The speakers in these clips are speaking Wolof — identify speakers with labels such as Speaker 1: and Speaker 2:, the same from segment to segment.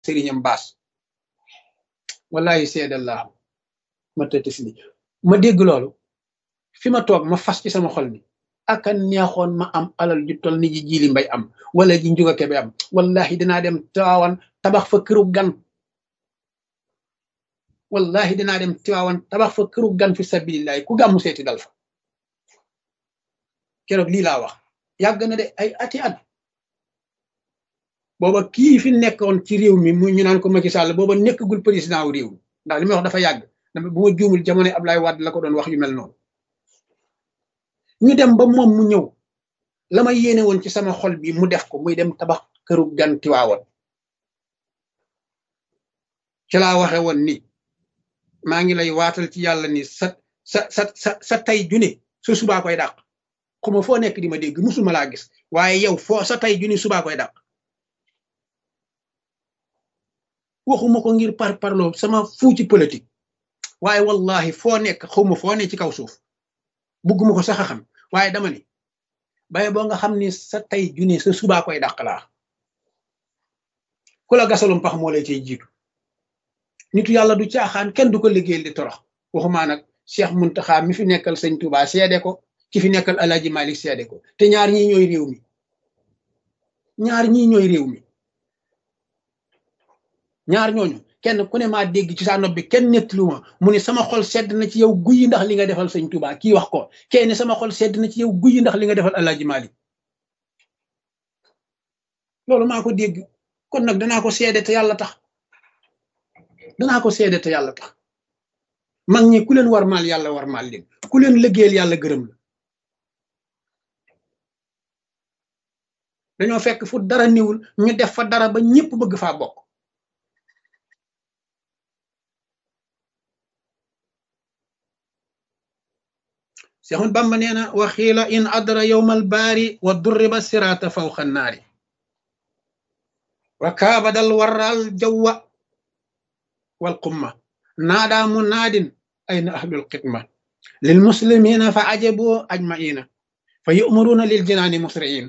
Speaker 1: sëriñam baas wallahi seedallah ma tëtis ni ma dégg loolu fi ma toog ma fas ci sama xol ni aka neexoon ma am alal ju tol ni ji jiili mbay am wala ji njuga kebe am wallahi dinaa dem tiwaawan tabax fa këru gan wallahi dinaa dem tiwaawan tabax fa këru gan fi sabilillahi ku gàmmu seeti dal fa keroog lii laa wax yàgg na de ay ati at booba kii fi nekkoon ci réew mi mu ñu naan ko Macky Sall booba nekkagul président wu réew mi ndax li may wax dafa yàgg dama bu ma juumul jamono Ablaye Wade la ko doon wax yu mel noonu ñu dem ba moom mu ñëw la ma yéene woon ci sama xol bi mu def ko muy dem tabax këru gan Tiwaawan ci laa waxe woon ni maa ngi lay waatal ci yàlla ni sa sa sa sa sa tay june su subaa koy dàq xuma foo nekk di ma dégg musuma laa gis waaye yow foo sa tay june subaa koy dàq waxuma ko ngir par parloo sama fuu ci politique waaye wallahi foo nekk xawma foo ne ci kaw suuf bugguma ko sax a xam waaye dama ni baye boo nga xam ni sa tay june sa subaa koy dàq laa ku la gasalum pax moo lay cay jiitu nitu yàlla du caaxaan kenn du ko liggéeyal di torox waxumaa nag Cheikh Muntaxa mi fi nekkal sëñ Touba seede ko ki fi nekkal Alaaji Malik seede ko te ñaar ñii ñooy réew mi ñaar ñii ñooy réew mi ñaar ñooñu kenn ku ne maa dégg ci sa nopp bi kenn nettalu ma mu ne sama xol sedd na ci yow guyi ndax li nga defal sëñ Touba kii wax ko kee ne sama xol sedd na ci yow guyi ndax li nga defal Alaaji Malik loolu maa ko dégg kon nag danaa ko seede te yàlla tax danaa ko seede te yàlla tax mag ñi ku leen war maal yàlla war maal leen ku leen liggéeyal yàlla gërëm la dañoo fekk fu dara niwul ñu def fa dara ba ñëpp bëgg faa bokk Seexul Bamba nee na waxiila in adra yowmal baari wa durriba siraata fawqa naari wa kaabadal waral jawwa wal qumma naadaa munaadin ayna ahlul xidma lil muslimina fa ajabu ajmaina fa yu'maruna lil jinaani musri'in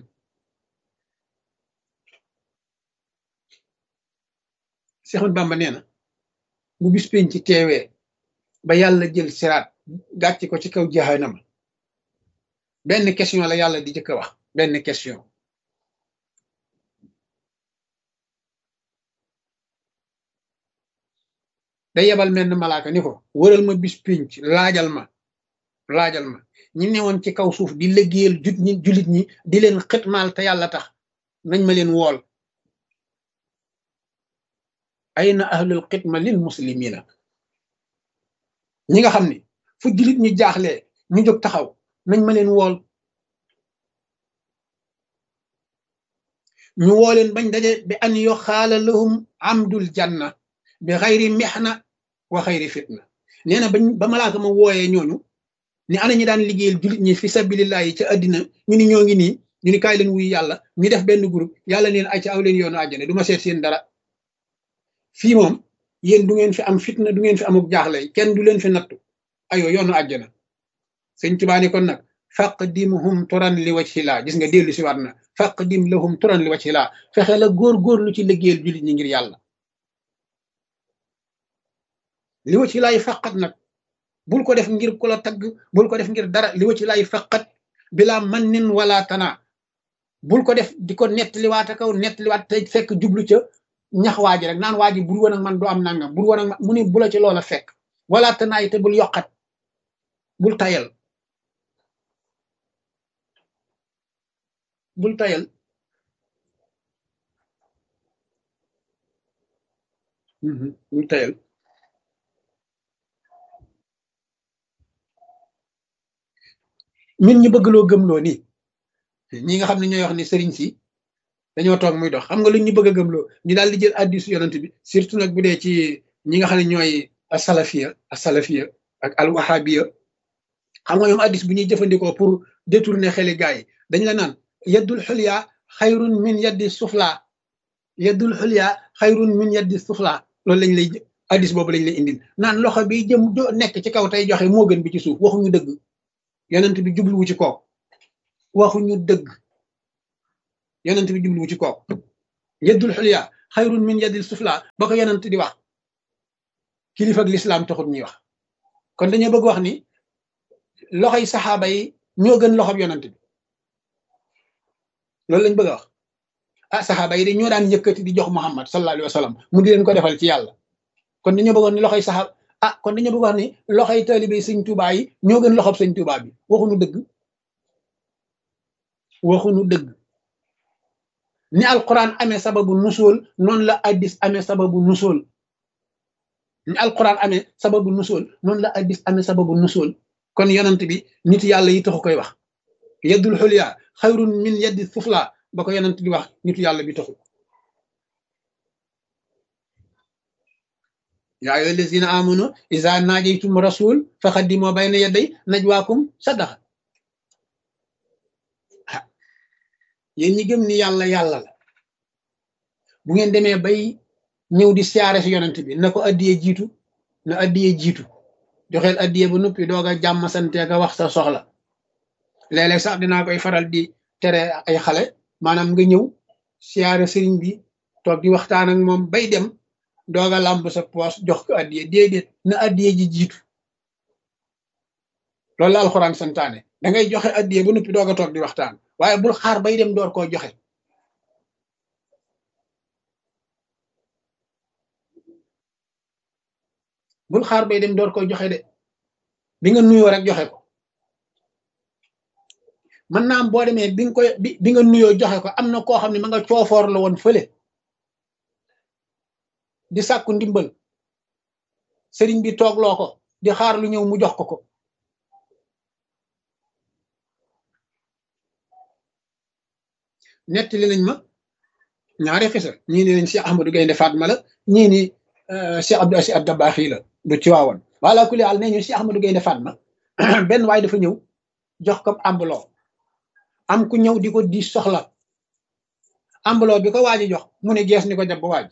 Speaker 1: Seexul Bamba nee na bu bis penc ci teewee ba yàlla jël siraat gàcc ko ci kaw jahannama benn question la yàlla di jëkk a wax benn question day yebal menn malaaka ni ko wëral ma bis pinc laajal ma laajal ma ñi newoon ci kaw suuf di liggéeyal jut ñi julit ñi di leen xitmaal te yàlla tax nañ ma leen wool ayna ahlul xidma lil muslimina ñi nga xam ni fu julit ñi jaaxlee ñu jóg taxaw nañ ma leen wool ñu woo leen bañ daje bi an yo xaala lahum amdul janna bi xayri mexna wa xayri fitna nee na bañ ba malaaka ma wooyee ñooñu ni ana ñi daan liggéeyal jullit ñi fi sabilillahi ca àddina ñu ni ñoo ngi nii ñu ni kaay leen wuy yàlla ñu def benn groupe yàlla neen ay ca aw leen yoonu àjjana du ma seet seen dara fii moom yéen du ngeen fi am fitna du ngeen fi amuk jaaxle kenn du leen fi nattu ayo yoonu àjjana sëñ Tuubaa ni kon nag faqdimhum turan li wajhillah gis nga dellu si waat na faqdim lahum turan li wajhillah fexe la góor-góorlu ci liggéeyal jullit ñi ngir yàlla li wa ci laay faqat nag bul ko def ngir ku la tagg bul ko def ngir dara li wa ci laay faqat bila man nin wala tana bul ko def di ko nettaliwaata kaw nettaliwaat te fekk jublu ca ñax waa ji rek naan waa ji bur woon ak man doo am nangam bur woon ak man mu ni bu la ci loola fekk wala tanaay te bul yokkat bul tayal bul tayal bul tayal min ñu bëgg loo gëmloo nii ñi nga xam ne ñooy wax ni sëriñ si dañoo toog muy dox xam nga lu ñu bëgg a gëmloo ñu daal di jël addisu yonent bi surtout nag bu dee ci ñi nga xam ne ñooy asalafiya asalafiya ak alwahabiya xam nga ñoom addis bu ñuy jëfandikoo pour détourner xeli gars yi dañ la naan yaddul xulya xayrun min yaddi sufla yaddul xulya xayrun min yaddi sufla loolu lañ lay addis boobu lañ lay indil naan loxo bi jëm nekk ci kaw tey joxe moo gën bi ci suuf waxuñu dëgg yonent bi jubluwu ci kook waxuñu dëgg yonent bi jubluwu ci kook yeddul xulya xayrun min yadil sufla ba ko yonent di wax kilifa ak lislaam taxut ñuy wax kon dañoo bëgg wax ni loxoy saxaaba yi ñoo gën loxob yonent bi loolu lañ bëgg a wax ah saxaaba yi de ñoo daan yëkkati di jox Muhammad sallallahu alayhi wa sallam mu di leen ko defal ci yàlla kon dañoo bëggoon ni loxoy saxaaba ah kon dañoo bëgg wax ni loxoy taalibe sëñ Tuubaa yi ñoo gën loxob sëñ Tuubaa bi waxuñu dëgg waxuñu dëgg ni alquran amee sababu nusool noonu la addis amee sababu nusool ni alquran amee sababu nusool noonu la addis amee sababu nusool kon yonent bi nit yàlla yi taxu koy wax yeddul xulya xayrun min yeddi sufla ba ko yonent di wax nitu yàlla bi taxu yaa ayyuha allazina amanu iza najaytum rasul faqaddimu bayna yaday najwaakum sadaqa yéen ñi gëm ni yàlla yàlla la bu ngeen demee bay ñëw di siyaare si yonent bi na ko addiyee jiitu na addiyee jiitu joxeel addiyee ba noppi doog a jàmm sante ka wax sa soxla léeg-léeg sax dinaa koy faral di tere ay xale maanaam nga ñëw siyaare sëriñ bi toog di waxtaan ak moom bay dem doog a làmb sa poos jox ko addiyee déedéet na addiyee ji jiitu loolu la alxuraan santaane da ngay joxe addiyee ba noppi doog a toog di waxtaan waaye bul xaar bay dem door koo joxe bul xaar bay dem door koo joxe de bi nga nuyoo rek joxe ko mën naa am boo demee bi nga koy bi nga nuyoo joxe ko am na koo xam ne ma nga coofoor la woon fële di sàkku ndimbal sëriñ bi toogloo ko di xaar lu ñëw mu jox ko ko nettali nañ ma ñaari xisa ñii ni nañ Cheikh Ahmadou Gaynde Fatma la ñii ni Cheikh Abdou Aziz Dabakhi la du ci waawoon wala kulli àll nee ñu Cheikh Ahmadou Gaynde Fatma benn waay dafa ñëw jox ko ambuloo am ku ñëw di ko di soxla ambuloo bi ko waaji jox mu ne gees ni ko jàpp waaj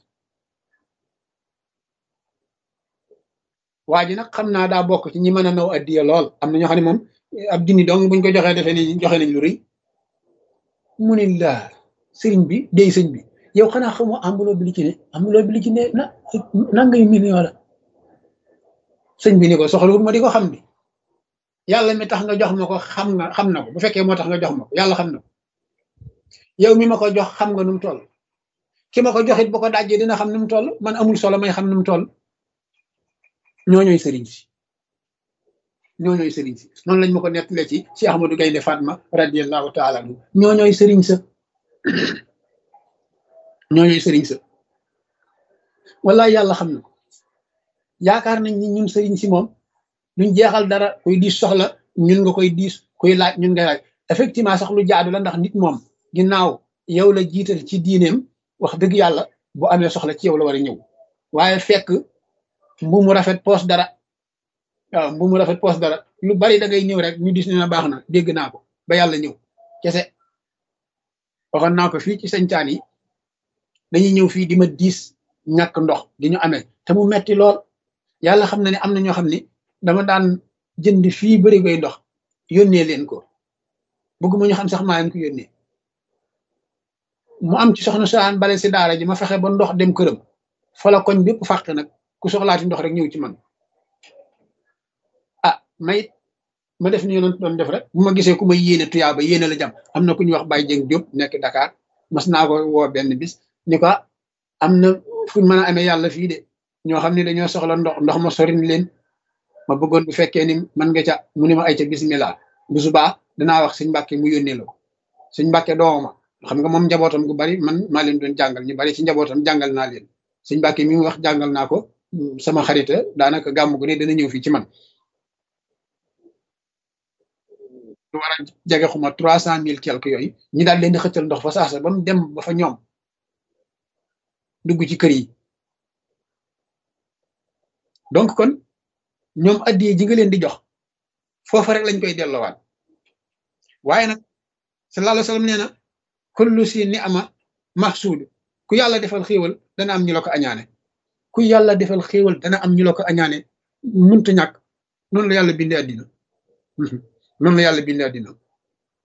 Speaker 1: waa ji nag xam naa daa bokk ci ñi mën a naw addiya lool am na ñoo xam ne moom ab junni dong buñ ko joxee defee ni joxe nañ lu rëy mu ne laa sëriñ bi dey sëñ bi yow xanaa xamoo ambuloo bi li ci ne ambuloo bi li ci ne na nangay million la sëñ bi ni ko soxlawul ma di ko xam ni yàlla mi tax nga jox ma ko xam nga xam na ko bu fekkee moo tax nga jox ma ko yàlla xam na ko yow mi ma ko jox xam nga nu mu toll ki ma ko joxit bu ko dajjee dina xam nu mu toll man amul solo may xam nu mu toll ñooñooy sëriñ si ñooñooy sëriñ si noonu lañ ma ko nettalee ci ci Ahmadou Gaynde Fatma radiyallahu taala anhu ñooñooy sëriñ sa ñooñooy sëriñ sa wallahi yàlla xam na ko yaakaar nañ ni ñun sëriñ si moom duñ jeexal dara kuy diis soxla ñun nga koy diis kuy laaj ñun nga laaj effectivement sax lu jaadu la ndax nit moom ginnaaw yow la jiital ci diineem wax dëgg yàlla bu amee soxla ci yow la war a ñëw waaye fekk mbu mu rafet poos dara waaw mbu mu rafet poos dara lu bari da ngay ñëw rek ñu dis ne na baax na dégg naa ko ba yàlla ñëw kese waxoon naa ko fii ci sañcaan yi dañuy ñëw fii di ma diis ñàkk ndox di ñu amee te mu metti lool yàlla xam na ne am na ñoo xam ne dama daan jënd fii bëri koy ndox yónnee leen ko bëgguma ñu xam sax maa leen ko yónnee mu am ci soxna saan bale si daara ji ma fexe ba ndox dem këram fa la koñ bépp fàq nag ku soxlaati ndox rek ñëw ci man ah may ma def ni yonent doon def rek bu ma gisee ku ma yéene tuyaa ba yéene la jam am na ku ñuy wax Baye Dieng Diop nekk Dakar mas naa ko woo benn bis ni ko am na fuñ mën a amee yàlla fii de ñoo xam ne dañoo soxla ndox ndox ma sorin leen ma bëggoon bu fekkee ni man nga ca mu ne ma ay ca bismillah bu subaa danaa wax suñ mbàkke mu yónnee la ko suñ mbàkke dooma xam nga moom njabootam gu bari man maa leen doon jàngal ñu bari ci njabootam jàngal naa leen suñ mbàkke mi mu wax jàngal naa ko sama xarita daanaka gàmm gu ne dana ñëw fii ci man lu war a jege xuma trois cent mille quelque yooyu ñi daal leen di xëccal ndox fa saasa ba mu dem ba fa ñoom dugg ci kër yi donc kon ñoom addiye ji nga leen di jox foofa rek lañ koy delloowaat waaye nag sallallahu alayhi wa sallam nee na kullu si ni ama mahsuud ku yàlla defal xéewal dana am ñu la ko añaane ku yàlla defal xéewal dana am ñu la ko añaane muntu ñàkk noonu la yàlla bindee addina noonu la yàlla bindee addina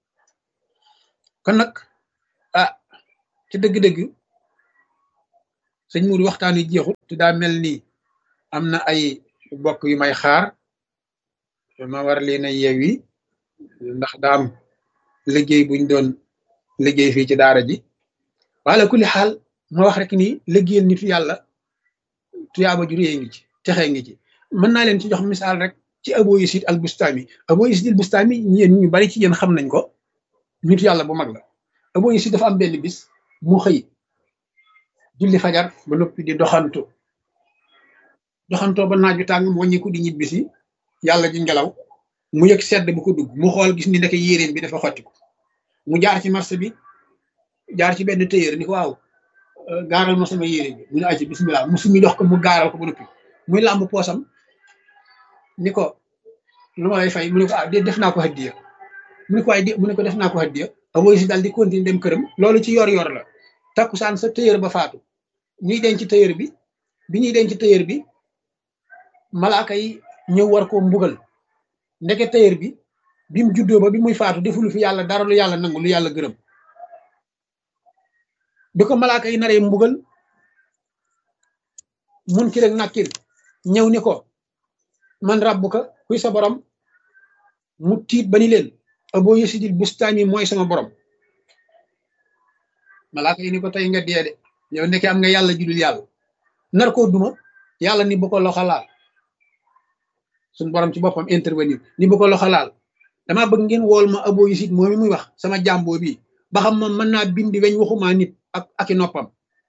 Speaker 1: kon nag ah ci dëgg-dëgg sëñ Mour waxtaan wi jeexut te daa mel ni am na ay bokk yu may xaar ma war leen a yeewi ndax daam liggéey buñ doon liggéey fii ci daara ji wala kulli xaal ma wax rek ni liggéeyal nitu yàlla tuyaaba ju réy ngi ci texee ngi ci mën naa leen ci jox misaal rek ci Abu Yazid al Bustami Abu Yazid al Bustami yéen ñu bari ci yéen xam nañ ko nitu yàlla bu mag la Abu Yazid dafa am benn bis mu xëy julli fajar ba noppi di doxantu doxantoo ba naaju tàng mu wàññiku di ñibbisi yàlla ji ngelaw mu yëg sedd bu ko dugg mu xool gis ni ndeke yéreem bi dafa xottiku mu jaar ci marché bi jaar ci benn téyër ni ko waaw gaaral ma sama yére bi mu ne aci bismillah mu sumi dox ko mu gaaral ko ba noppi muy làmb poosam ni ko lu ma lay fay mu ne ko ah def naa ko hadiya mu ne ko waaye mu ne ko def naa ko hadiya Abu Yazid daal di continuer dem këram loolu ci yor yor la takkusaan sa téyër ba faatu ñuy denc ci téyër bi bi ñuy denc ci téyër bi malaaka yi ñëw war koo mbugal ndeke téyër bi bi mu juddoo ba bi muy faatu defulu fi yàlla dara lu yàlla nangu lu yàlla gërëm bi ko malaaka yi naree mbugal mun ki rek nakkir ñëw ni ko man rabbuka kuy sa borom mu tiit ba ni leen Abu Yazid al Bustami mooy sama borom malaaka yi ni ko tey nga dee de yow ndeke am nga yàlla judul yàlla nar koo duma yàlla ni bu ko loxo laal suñu borom ci boppam intervenir ni bu ko loxo laal damaa bëgg ngeen wool ma Abu Yazid moom mi muy wax sama jàmboo bi ba xam moom mën naa bindi weñ waxumaa nit ak aki noppam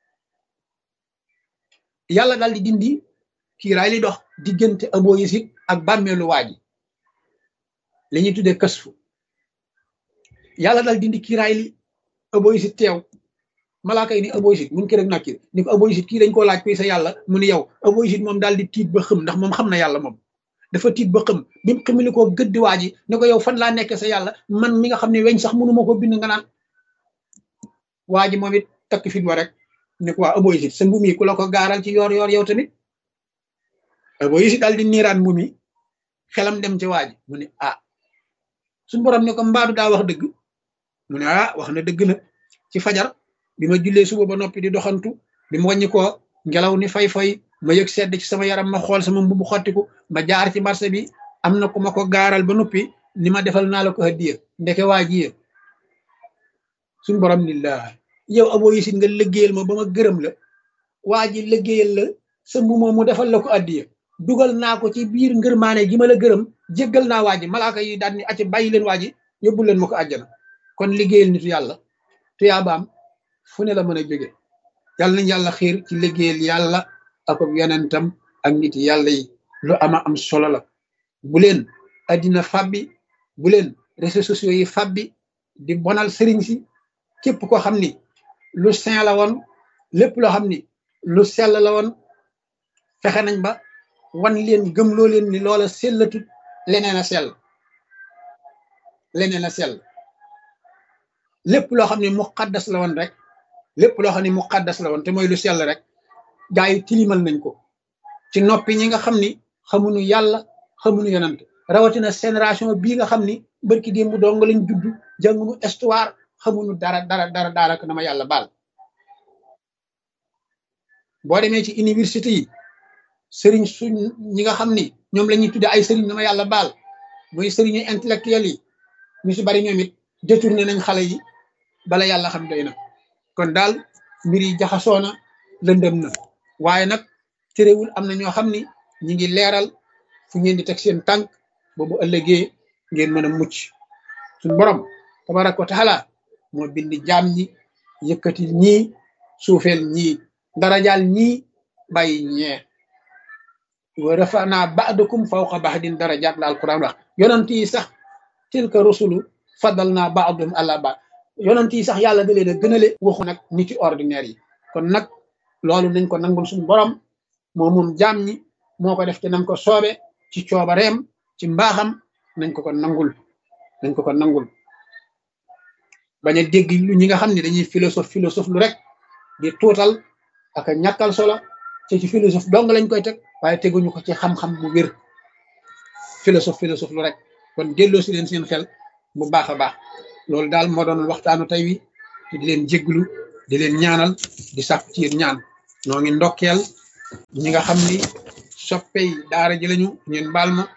Speaker 1: yàlla daal di dindi kiiraay li dox diggante Abu Yazid ak bàmmeelu waa ji li ñuy tuddee kasfu yàlla daal dindi kiiraay li Abu Yazid teew malaaka yi ni Abu Yazid mun ki rek nakkir ni ko Abu Yazid kii dañ koo laaj koy sa yàlla mu ni yow Abu Yazid moom daal di tiit ba xëm ndax moom xam na yàlla moom dafa tiit ba xëm bi mu xamili koo gëddi waa ji ne ko yow fan laa nekk sa yàlla man mi nga xam ne weñ sax mënuma ko bind nga naan waa ji moom it takk fit wa rek ne ko waa Abu Yazid sa mbum yi ku la ko gaaral ci yoor yoor yow tamit Abu Yazid daal di niiraan mbum yi xelam dem ci waa ji mu ne ah suñu borom ne ko mbaadu daa wax dëgg mu ne ah wax na dëgg na ci fajar bi ma jullee suba ba noppi di doxantu bi mu wàññi koo ngelaw ni fay-fay ma yëg sedd ci sama yaram ma xool sama mbubu xottiku ma jaar ci marché bi am na ku ma ko gaaral ba noppi ni ma defal naa la ko hadiya ndeke waa ji suñu borom ni la yow Abu Yazid nga liggéeyal ma ba ma gërëm la waa ji liggéeyal la sa mbu moom mu defal la ko addiya dugal naa ko ci biir ngërmaane gi ma la gërëm jéggal naa waa ji malaaka yi daal ni acc bàyyi leen waa ji yóbbu leen ma ko àjjana kon liggéeyal nitu yàlla tuyaabaam fu ne la mën a jóge yàlla nañ yàlla xiir ci liggéeyal yàlla ak yonentam ak nit yàlla yi lu ama am solo la bu leen addina fabbi bu leen réseaux sociaux yi fabbi di bonal sëriñ si képp koo xam ni lu saint la woon lépp loo xam ni lu sell la woon fexe nañ ba wan leen gëmloo leen ni loola sellatut leneen a sell leneen a sell lépp loo xam ne muqaddas la woon rek lépp loo xam ne muqaddas la woon te mooy lu sell rek gaa yi tilimal nañ ko ci noppi ñi nga xam ni xamuñu yàlla xamuñu yonant rawatina génération bii nga xam ni barki démb dong lañ judd jànguñu histoire xamuñu dara dara dara dara ko na ma yàlla baal boo demee ci université yi sëriñ suñ ñi nga xam ni ñoom la ñuy tudde ay sëriñ na ma yàlla baal muy sëriñu intellectuel yi ñu si bari ñoom it détourné nañ xale yi bala yàlla xam doy na kon daal mbir yi jaxasoo na lëndëm na waaye nag terewul am na ñoo xam ni ñi ngi leeral fu ngeen di teg seen tànk boobu ëllëgee ngeen mën a mucc suñ borom tabaraka wa taala moo bind jaam ñi yëkkati ñii suufeel ñii darajaal ñii bàyyi ñee wa rafana ba'dakum fawqa ba'din darajaat la alquran wax yonent yi sax tilka rusulu fadal naa ba'dum ala ba yonent yi sax yàlla da leen a gënale waxu nag nit ci ordinaire yi kon nag loolu nañ ko nangul suñu borom moo moom jaam ñi moo ko def ci nam ko soobe ci coobareem ci mbaaxam nañ ko ko nangul nañ ko ko nangul bañ a dégg lu ñi nga xam ne dañuy philosophe philosophe lu rek di tuutal ak a ñàkkal solo te ci philosophe dong lañ koy teg waaye teguñu ko ci xam-xam bu wér philosophe philosophe lu rek kon delloo si leen seen xel bu baax a baax loolu daal moo doon waxtaanu tey wi te di leen jégglu di leen ñaanal di sàkku ci yéen ñaan noo ngi ndokkeel ñi nga xam ni soppey daara ji lañu ngeen baal ma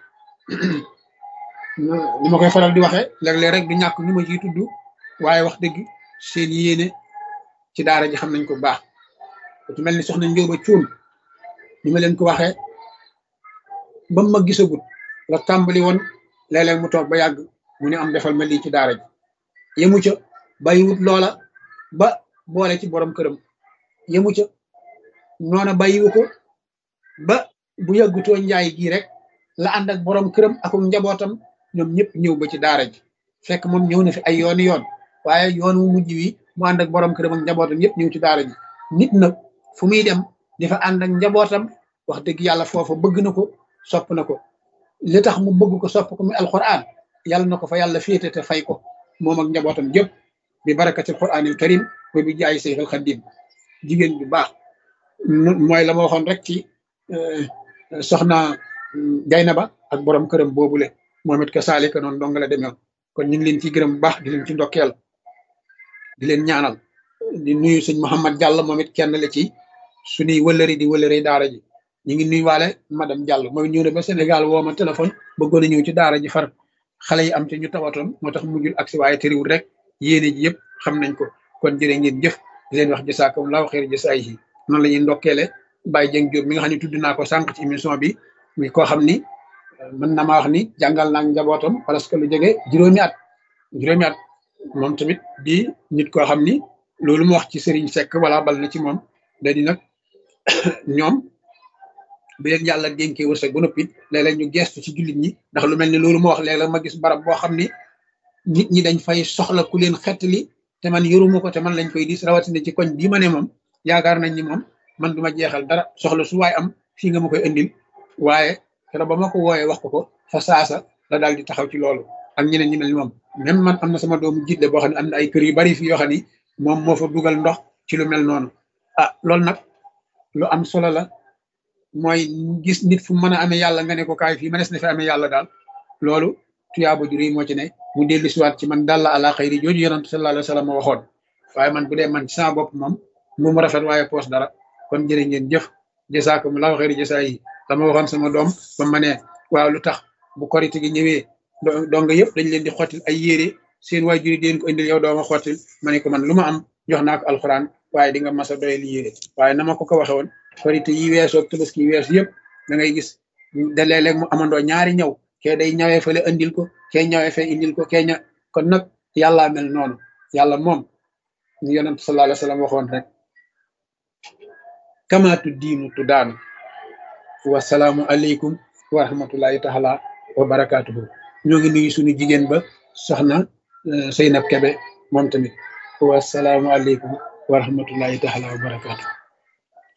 Speaker 1: ni ma koy faral di waxee léeg-léeg rek du ñàkk ñu ma ciy tudd waaye wax dëgg seen yéene ci daara ji xam nañ ko baax ci mel ni soxna Njóoba Cuun ni ma leen ko waxee ba ma gisagut la tàmbali woon léeg-léeg mu toog ba yàgg mu ne am defal ma lii ci daara ji yemu ca bàyyiwut loola ba boole ci borom këram yemu ca noona bàyyiwu ko ba bu yàggutoo njaay gii rek la ànd ak borom këram ak njabootam ñoom ñëpp ñëw ba ci daara ji fekk moom ñëw na fi ay yooni yoon waaye yoon wu mujj wi mu ànd ak borom këram ak njabootam yëpp ñëw ci daara ji nit nag fu muy dem dafa ànd ak njabootam wax dëgg yàlla foofa bëgg na ko sopp na ko li tax mu bëgg ko sopp ko muy alquran yàlla na ko fa yàlla féete te fay ko moom ak njabootam jëpp bi barakatil quranil karim wa bi jaay seyxal xadim jigéen bu baax mooy la ma waxoon rek ci soxna Gaynaba ak borom këram boobule moom it ka saalika noonu dong la demee kon ñu ngi leen ci gërëm bu baax di leen ci ndokkeel di leen ñaanal di nuyu sëñ Mouhamad Diallo moom it kenn la ci suñuy wëllëri di wëllëri daara ji ñu ngi nuyuwaale madame Diallo mooy ñëw na ba Sénégal woo ma téléphone bëggoon a ñëw ci daara ji far xale yi am te ñu tawatoon moo tax mujjul agsi waaye tëriwul rek yéene ji yëpp xam nañ ko kon jërë ngeen jëf di leen wax jësaakum laaw xeer jësaay yi noonu la ñuy ndokkeele Baye Dieng Diop mi nga xam ne tudd naa ko sànq ci émission bi muy koo xam ni mën na maa wax ni jàngal naa njabootam parce que lu jege juróomi at juróomi at moom tamit di nit koo xam ni loolu mu wax ci Serigne Seck wala bal na ci moom da di nag ñoom bi leen yàlla dénkee wërsëg ba noppi léeg-léeg ñu gestu ci jullit ñi ndax lu mel ni loolu ma wax léeg-léeg ma gis barab boo xam ni nit ñi dañ fay soxla ku leen xettali te man yoruma ko te man lañ koy dis rawatina ci koñ bii ma ne moom yaakaar nañ ni moom man duma jeexal dara soxla su waay am fii nga ma koy indil waaye keroog ba ma ko wooyee wax ko ko fa saasa la daal di taxaw ci loolu ak ñeneen ñi mel ni moom même man am na sama doomu jiitle boo xam ne am na ay kër yu bari fi yoo xam ni moom moo fa dugal ndox ci lu mel noonu ah loolu nag lu am solo la mooy gis nit fu mën a amee yàlla nga ne ko kaay fii ma des na fi amee yàlla daal loolu tuyaaba jur yi moo ci ne mu dellu siwaat ci man daal la ala xayri jooju yonent sallallahu alayhi wa sallam waxoon waaye man bu dee man ci sama bopp moom mu mu rafet waaye poos dara kon jërë ngeen jëf jësaakum laahu xayri jësaa yi dama waxoon sama doom ba ma ne waaw lu tax bu korite gi ñëwee donga yëpp dañ leen di xottil ay yére seen waay juri deen ko indil yow dooma xottil ma ne ko man lu ma am jox naa ko alxuraan waaye di nga mas a doye li yére waaye na ma ko ko waxe woon korite yi weesoo tabaski yi weesu yëpp da ngay gis da léeg-léeg mu amandoo ñaari ñaw kee day ñawee fële indil ko kee ñawee fee indil ko kee ña kon nag yàllaa mel noonu yàlla moom ñu yonent sallallahu alayhi wa sallam waxoon rek kamaatu diinu tu daanu wasalaamu aleykum wa rahmatullahi taala wa barakaatuhu ñoo ngi nuyu suñu jigéen ba soxna Seynab Kebe moom tamit wasalaamu aleykum wa rahmatullahi taala wa barakaatuhu